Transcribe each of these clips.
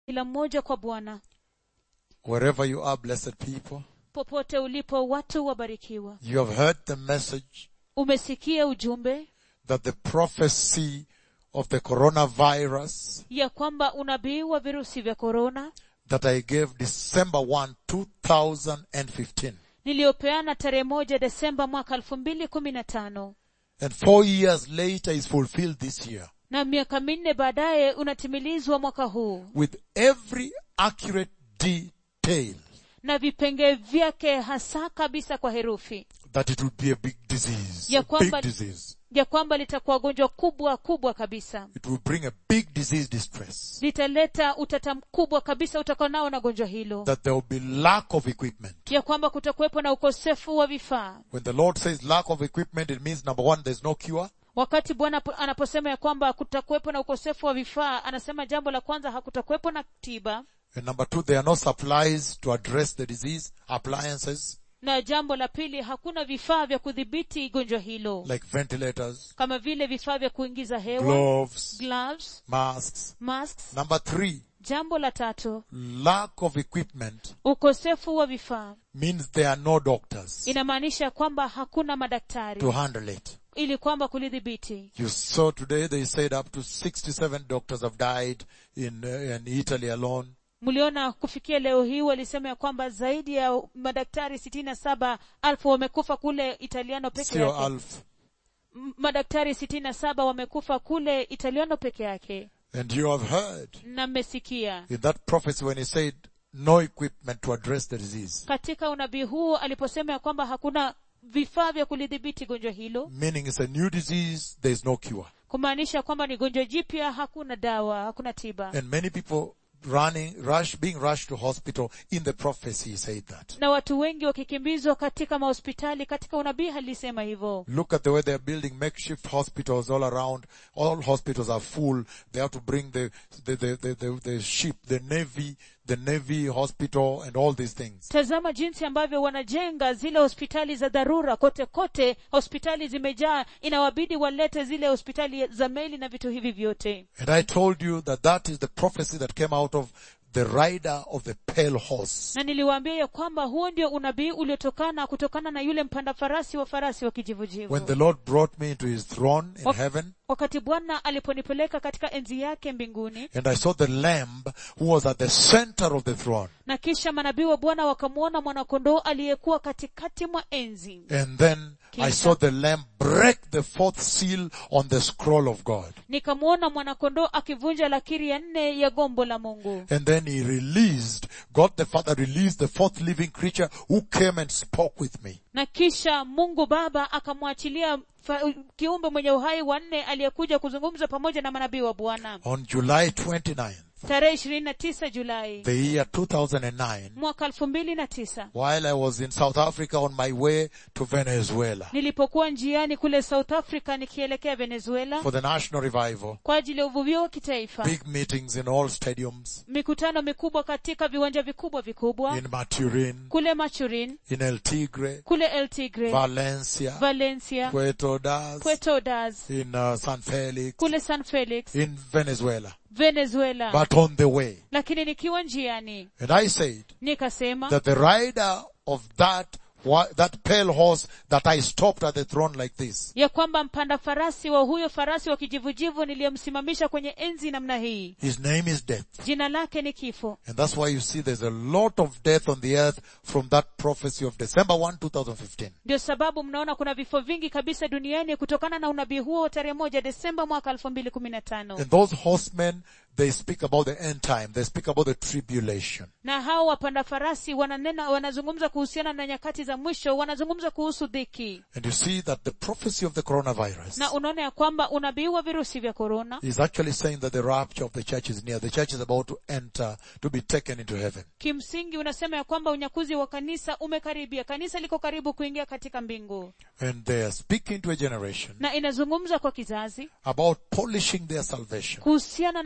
kila mmoja kwa bwana Wherever you are, blessed people, popote ulipo watu wabarikiwa you have heard the message umesikia ujumbe that the prophecy of the coronavirus ya kwamba unabii wa virusi vya korona that I gave December 1, 2015. niliyopeana tarehe moja desemba mwaka elfu mbili kumi na tano And four years later is fulfilled this year na miaka minne baadaye unatimilizwa mwaka huu with every accurate detail na vipengee vyake hasa kabisa kwa herufi that it will be a big disease. Ya A big kwamba- disease. ya kwamba litakuwa gonjwa kubwa kubwa kabisa It will bring a big disease distress. litaleta utata mkubwa kabisa utakao nao na gonjwa hilo That there will be lack of equipment. ya kwamba kutakuwepo na ukosefu wa vifaa When the Lord says lack of equipment, it means number one, there's no cure. wakati bwana po- anaposema ya kwamba kutakuwepo na ukosefu wa vifaa anasema jambo la kwanza hakutakuwepo na tiba And number two, there are no supplies to address the disease, appliances na jambo la pili hakuna vifaa vya kudhibiti gonjwa hilo like ventilators, kama vile vifaa vya kuingiza hewa gloves, gloves masks. masks Number three, jambo la tatu lack of equipment ukosefu wa vifaa means there are no doctors inamaanisha kwamba hakuna madaktari to handle it. ili kwamba kulidhibiti You saw today they said up to 67 doctors have died in, uh, in Italy alone. mliona kufikia leo hii walisema ya kwamba zaidi ya madaktari sitini na saba alfu wamekufa kule italiano peke Sio yake Alf. M- madaktari sitini na saba wamekufa kule italiano peke yake And you have heard na mmesikia in that prophecy when he said no equipment to address the disease. katika unabii huu aliposema ya kwamba hakuna vifaa vya kulidhibiti gonjwa hilo Meaning it's a new disease, there is no cure. kumaanisha kwamba ni gonjwa jipya hakuna dawa hakuna tiba And many people running, rush, being rushed to hospital in the prophecy he said that. na watu wengi wakikimbizwa katika mahospitali katika unabii alisema hivyo Look at the way they're building makeshift hospitals all around. All hospitals are full. They have to bring the, the, the, the, the, the ship, the navy, the navy hospital and all these things. tazama jinsi ambavyo wanajenga zile hospitali za dharura kote kote hospitali zimejaa inawabidi walete zile hospitali za meli na vitu hivi vyote And I told you that that is the prophecy that came out of the rider of the pale horse. na niliwaambia ya kwamba huo ndio unabii uliotokana kutokana na yule mpanda farasi wa farasi wa kijivujivu When the Lord brought me into his throne in Wak- heaven, wakati bwana aliponipeleka katika enzi yake mbinguni and I saw the lamb who was at the center of the throne. na kisha manabii wa bwana wakamwona mwanakondoo aliyekuwa katikati mwa enzi And then I Kisha- saw the lamb break the fourth seal on the scroll of God. nikamwona mwanakondoo akivunja lakiri ya nne ya gombo la mungu And then he released, God the Father released the fourth living creature who came and spoke with me. na kisha mungu baba akamwachilia fa- kiumbe mwenye uhai wa nne aliyekuja kuzungumza pamoja na manabii wa bwana On July 29th, tarehe ishirini na tisa julai the year 2009, mwaka elfu mbili na tisa while I was in South Africa on my way to Venezuela nilipokuwa njiani kule south africa nikielekea venezuela for the national revival, kwa ajili ya uvuvio wa kitaifa big meetings in all stadiums, mikutano mikubwa katika viwanja vikubwa vikubwa in Maturin, kule machurin in El Tigre, kule el tigre Valencia, valencia Puerto Das, puerto das in uh, San Felix, kule san felix in Venezuela. venezuela But on the way, lakini nikiwa njiani and I said nikasema that the rider of that wa- that pale horse that I stopped at the throne like this ya kwamba mpanda farasi wa huyo farasi wa kijivujivu niliyemsimamisha kwenye enzi namna hii His name is death. jina lake ni kifo And that's why you see there's a lot of death on the earth from that prophecy of December 1, 2015. ndio sababu mnaona kuna vifo vingi kabisa duniani kutokana na unabii huo wa tarehe moja desemba mwaka elfu mbili kumi na tano And those horsemen, they speak about the end time. They speak about the tribulation. na hao wapanda farasi wananena wanazungumza kuhusiana na nyakati za mwisho wanazungumza kuhusu dhiki And you see that the prophecy of the coronavirus na unaona ya kwamba unabii wa virusi vya korona is actually saying that the rapture of the church is near. The church is about to enter, to be taken into heaven. kimsingi unasema ya kwamba unyakuzi wa kanisa umekaribia kanisa liko karibu kuingia katika mbingu And they are speaking to a generation na inazungumza kwa kizazi about polishing their salvation. kuhusiana na kuno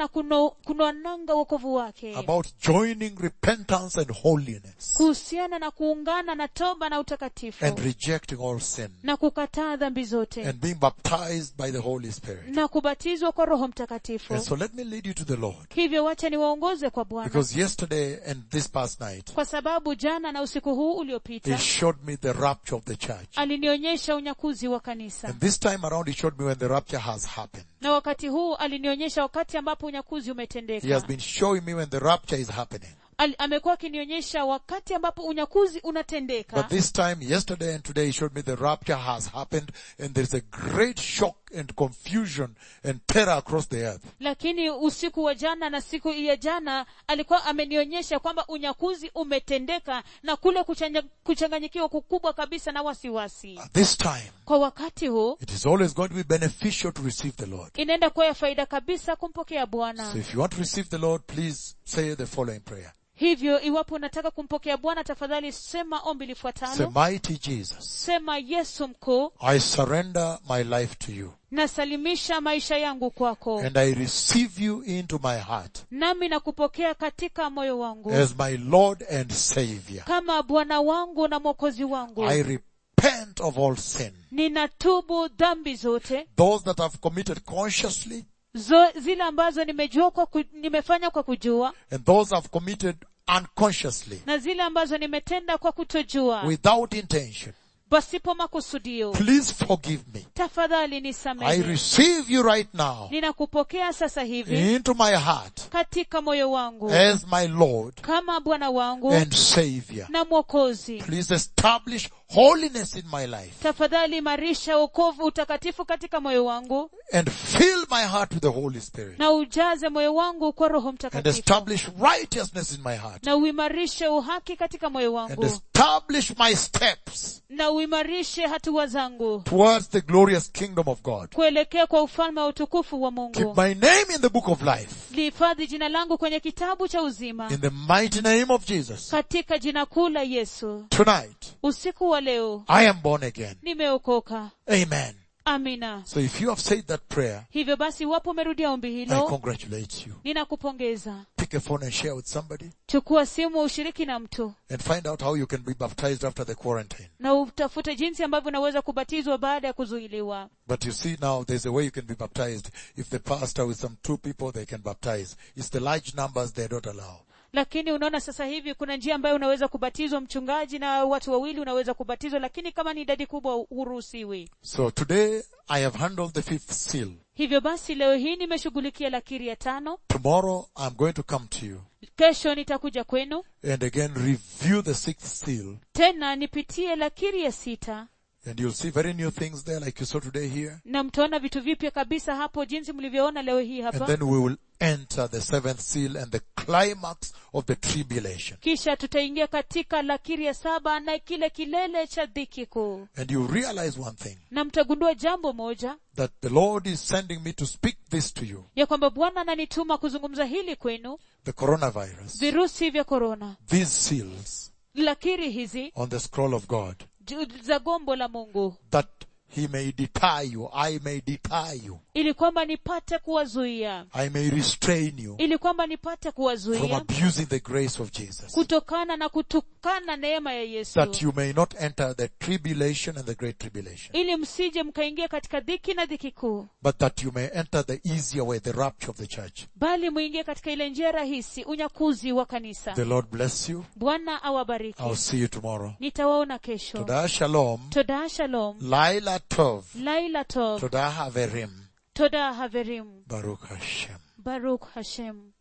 kunwananga wokovu wake about joining repentance and holiness kuhusiana na kuungana na toba na utakatifu and rejecting all sin na kukataa dhambi zote and being baptized by the Holy Spirit. na kubatizwa kwa roho mtakatifu And so let me lead you to the Lord. hivyo wacha niwaongoze kwa bwana Because yesterday and this past night, kwa sababu jana na usiku huu He uliopita showed me the rapture of the church. alinionyesha unyakuzi wa kanisa And this time around, He showed me when the rapture has happened. na wakati huu alinionyesha wakati ambapo unyakuzi He has umetendeka been showing me when the rapture is happening. Al, amekuwa akinionyesha wakati ambapo unyakuzi unatendeka But this time, yesterday and today, He showed me the rapture has happened and there's a great shock and confusion and terror across the earth. lakini usiku wa jana na siku ya jana alikuwa amenionyesha kwamba unyakuzi umetendeka na kule kuchanya- kuchanganyikiwa kukubwa kabisa na wasiwasi At this time, kwa wakati huu it is always going to be beneficial to receive the Lord. inaenda kuwa ya faida kabisa kumpokea bwana So if you want to receive the Lord, please say the following prayer. hivyo iwapo unataka kumpokea bwana tafadhali sema ombi Say, lifuatalo mighty Jesus, sema yesu mkuu I surrender my life to you nasalimisha maisha yangu kwako and I receive you into my heart nami nakupokea katika moyo wangu as my Lord and Savior. kama bwana wangu na mwokozi wangu I repent of all sin. ninatubu dhambi zote Those that I've committed consciously zo, zile ambazo nimejua kwa ku, nimefanya kwa kujua and those I've committed unconsciously na zile ambazo nimetenda kwa kutojua without intention. pasipo makusudio Please forgive me. tafadhali I nisamehe receive you right now ninakupokea sasa hivi into my heart katika moyo wangu as my Lord kama bwana wangu and Savior. na mwokozi Please establish holiness in my life tafadhali imarisha wokovu utakatifu katika moyo wangu and fill my heart with the Holy Spirit na ujaze moyo wangu kwa roho and mtakatifu establish righteousness in my heart na uimarishe uhaki katika moyo and wangu establish my steps na uimarishe hatua zangu towards the glorious kingdom of God. kuelekea kwa ufalme wa utukufu wa Keep mungu my name in the book of life lihifadhi jina langu kwenye kitabu cha uzima in the mighty name of Jesus. katika jina kuu la yesu Tonight, usiku wa leo I am born again. nimeokoka Amen. amina So if you have said that prayer, hivyo basi iwapo umerudia ombi I hilo congratulate you. ninakupongeza Pick a phone and share with somebody chukua simu ushiriki na mtu and find out how you can be baptized after the quarantine. na utafute jinsi ambavyo unaweza kubatizwa baada ya kuzuiliwa But you see now there's a way you can be baptized. If the pastor with some two people, they can baptize. It's the large numbers they don't allow. lakini unaona sasa hivi kuna njia ambayo unaweza kubatizwa mchungaji na watu wawili unaweza kubatizwa lakini kama ni idadi kubwa huruhusiwi So today I have handled the fifth seal. hivyo basi leo hii nimeshughulikia lakiri ya tano Tomorrow I'm going to come to you kesho nitakuja kwenu and again review the sixth seal tena nipitie lakiri ya sita and you'll see very new things there like you saw today here. na mtaona vitu vipya kabisa hapo jinsi mlivyoona leo hii And hapa then we will enter the seventh seal and the climax of the tribulation. kisha tutaingia katika lakiri ya saba na kile kilele cha dhiki kuu And you realize one thing, na mtagundua jambo moja that the Lord is sending me to speak this to you. ya kwamba bwana ananituma kuzungumza hili kwenu The coronavirus. virusi vya korona These seals lakiri hizi on the scroll of God. ju- za gombo la mungu That He may deter you. I may deter you. ili kwamba nipate kuwazuia I may restrain you ili kwamba nipate from kuwazuia abusing the grace of Jesus. kutokana na kutukana neema ya yesu That you may not enter the tribulation and the great tribulation. ili msije mkaingia katika dhiki na dhiki kuu But that you may enter the easier way, the rapture of the church. bali mwingie katika ile njia rahisi unyakuzi wa kanisa The Lord bless you. bwana awabariki I'll see you tomorrow. nitawaona kesho Toda shalom. toda shalom Laila tov. laila tov Toda haverim. toda haverim Baruch Hashem. baruk hashem